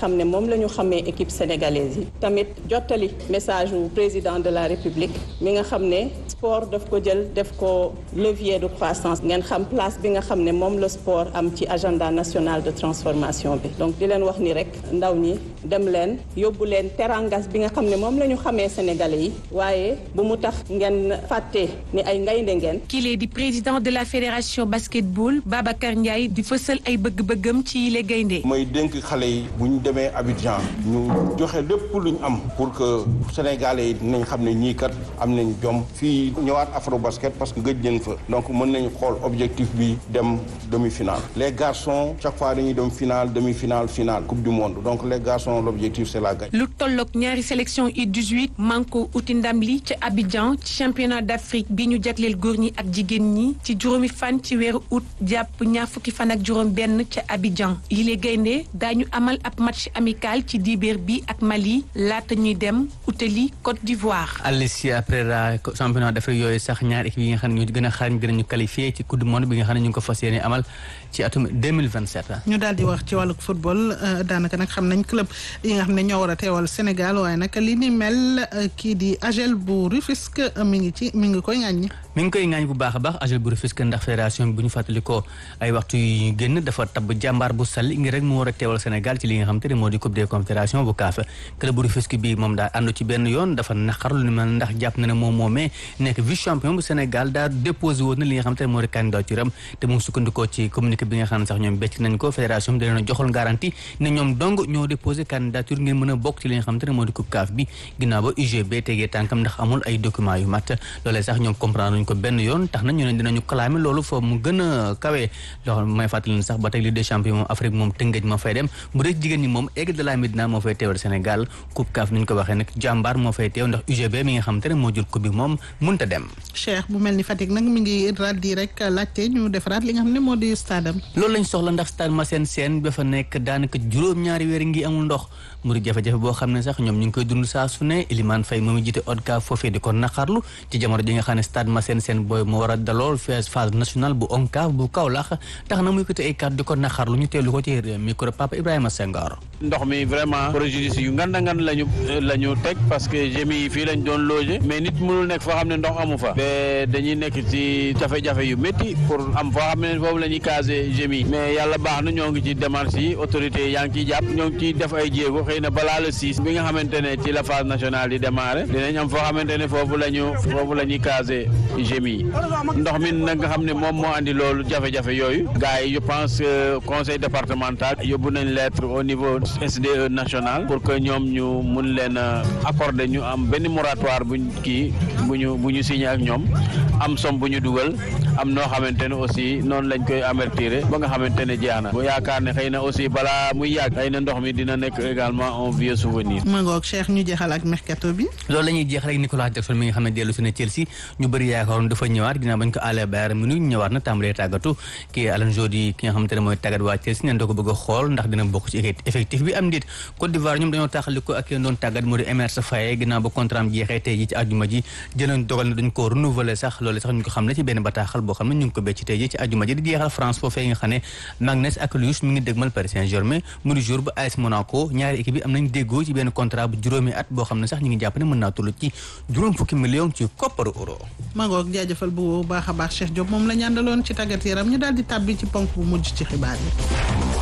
xam ne moom la ñu xamee équipe sénégalaise yi tamit jottali message wu président de la république mi nga xam ne sport daf ko jël def ko levier de croissance ngeen xam place bi nga xam ne moom la sport am ci agenda national de transformation bi donc di leen wax ni rek ndaw ñi dem leen yóbbu leen terangas bi nga xam ne moom la ñu xamee sénégalais yi waaye bu mu tax ngeen fàtte ni ay ngaynde ngeen kile di président de la fédération basketball Babacar Ndiaye di fësal ay bëgg-bëggam ci yile gaynde mooy dénk xale yi bu ñu demee Abidjan ñu joxe lépp lu ñu am pour que sénégalais yi dinañ xam ne ñii kat am nañ jom fii ñëwaat afro basket parce que gëj nañ fa donc mën nañ xool objectif bi dem demi-finale les garçons chaque fois dañuy dem finale demi-finale finale coupe du monde donc les garçons l'objectif c'est la gagne. lu tolloog ñaari sélection U18 manko uti ndam li ci Abidjan ci championnat d'Afrique bi ñu jagleel góor ñi ak jigéen ñi ci juróomi fan ci weeru août jàpp ñaar fukki fan ak juróom benn ca Abidjan yile gaynde daañu amal ab match amical ci dibeer bi ak Mali laata ñuy dem utali Côte d'Ivoire. Alicia après la championnat d'Afrique yooyu sax ñaar équipe yi nga xam ne ñu gën a xarañ dinañu qualifié ci coupe du monde bi nga xam ne ñu ngi ko fas yéene amal ci atum 2027. ñu daal di wax ci wàllu football daanaka nag xam nañ club yi nga xam ne ñoo war a teewal Sénégal waaye nag li ni mel kii di AGEL bu Rufisque mi ngi ci mi ngi koy ŋàññi. mi ngi koy ŋaañ bu baax a baax AGEL bu Rufisque ndax fédération bi bu ñu fàttalikoo ay waxtu yu génn dafa tabb jàmbaar bu sall ngir rek mu war a teewal Sénégal ci li nga xam te ne moo di coupe des confédérations bu CAF club bu Rufisque bi moom daal àndu ci benn yoon dafa naqar lu ni mel ndax jàpp na ne moom moomee nekk vice champion bu Sénégal daal déposé woon na li nga xam te ne moo di candidature am te mu sukkandikoo ci communiqué bi nga xam ne sax ñoom becc nañ ko fédération bi da leen a joxoon garantie ne ñoom dong ñoo déposé candidature ngir mën a bokk ci li nga xam te ne moo di coupe CAF bi ginnaaw ba UGB tegee tànkam ndax amul ay documents yu mat loolee sax ñoom comprendre nañ ko benn yoon tax na ñu ne dinañu clamé loolu foofu mu gën a kawe loolu may fàttali ne sax ba tey Ligue des champions moom Afrique moom tëngëj ma fay dem bu dee jigéen ñi moom Aigle de la Médina moo fay teewal Sénégal coupe CAF ni ñu ko waxee nag jàmbaar moo fay teew ndax UGB mi nga xam te ne moo jël coupe bi moom mënta dem Cheikh bu mel ni Fatick nag mi ngi raddi rek laajte ñu defaraat li nga xam ne moo di stade am loolu lañ soxla ndax stade Massène Sène ba fa nekk daanaka juróom-ñaari weer ngi amul ndox mu di jafe-jafe boo xam ne sax ñoom ñu ngi koy dund saa su ne Elimane Faye moom jiite ODCAV foofee di ko naqarlu ci jamono ji nga xam ne stade Massène Sène booy moo war a dalool phase phase nationale bu ONCAV bu Kaolack tax na muy ko te ay kàddu di ko naqarlu ñu teelu ko ci micro Papa Ibrahima Senghor ndox mi vraiment préjudice yu nganda ngan lañu la ñu teg parce que gémi yi fii lañ doon loger mais nit mënul nekk foo xam ne ndox amu fa ba dañuy nekk ci jafe-jafe yu métti pour am foo xam ne foofu la ñuy caser gémi yi mais yàlla baax na ñoo ngi ci démarche yi autorité yaa ngi ciy jàpp ñoo ngi ciy def ay jéego xëy na balaa le six bi nga xamante ne ci la phase nationale di démarrer dinañ am foo xamante ne foofu la ñu foofu la ñuy caser gémi yi ndox mi nag nga xam ne moom moo andi loolu jafe-jafe yooyu gars yi je pense que conseil départemental yóbbu nañ lettre au niveau SDE national pour que ñoom ñu mun leen accorder ñu am benn moratoire buñ kii bu ñu bu ñu signé ak ñoom am somme bu ñu dugal am noo xamante ne aussi noonu lañ koy avertir ba nga xamante ne jeex na bu yaakaar ne xëy na aussi balaa muy yàgg xëy na ndox mi dina nekk également un vieux souvenir. ma ngoog Cheikh ñu jeexal ak mercato bi. loolu la ñuy jeex rek Nicolas Jackson mi nga xam ne dellu si ne Chelsea ñu bëri yaakaaroon dafa ñëwaat ginnaaw bañ ko àllee Bayern Munich ñëwaat na tàmbalee tàggatu kii Alan Jody ki nga xamante ne mooy tàggat waa Chelsea neen doo ko bëgg a xool ndax dina bokk ci effectif bi am ndit Côte d'Ivoire ñoom dañoo taxali ko ak yéen doon tàggat moo di Emerse Faé ginnaaw ba contrat am jeexee tey ji ci àjjuma ji jëloon dogal ne dañ ko renouveler sax loolu sax ñu ko xam ne ci benn bataaxal boo xam ne ñu ngi ko becc tey ji ci àjjuma ji di jeexal France foofee nga xam ne Magnès ak Luis mi ngi dégmal Paris Saint-Germain mu di jour ba AS Monaco ñaari équipe yi am nañ déggoo ci benn contrat bu juróomi at boo xam ne sax ñu ngi jàpp ne mën naa toll ci juróom fukki million ci kopparu euro ma ngoog jaajëfal bu baax a baax Cheikh Diop moom la ñu àndaloon ci tàggat yaram ñu daal di tàbbi ci ponk bu mujj ci xibaar yi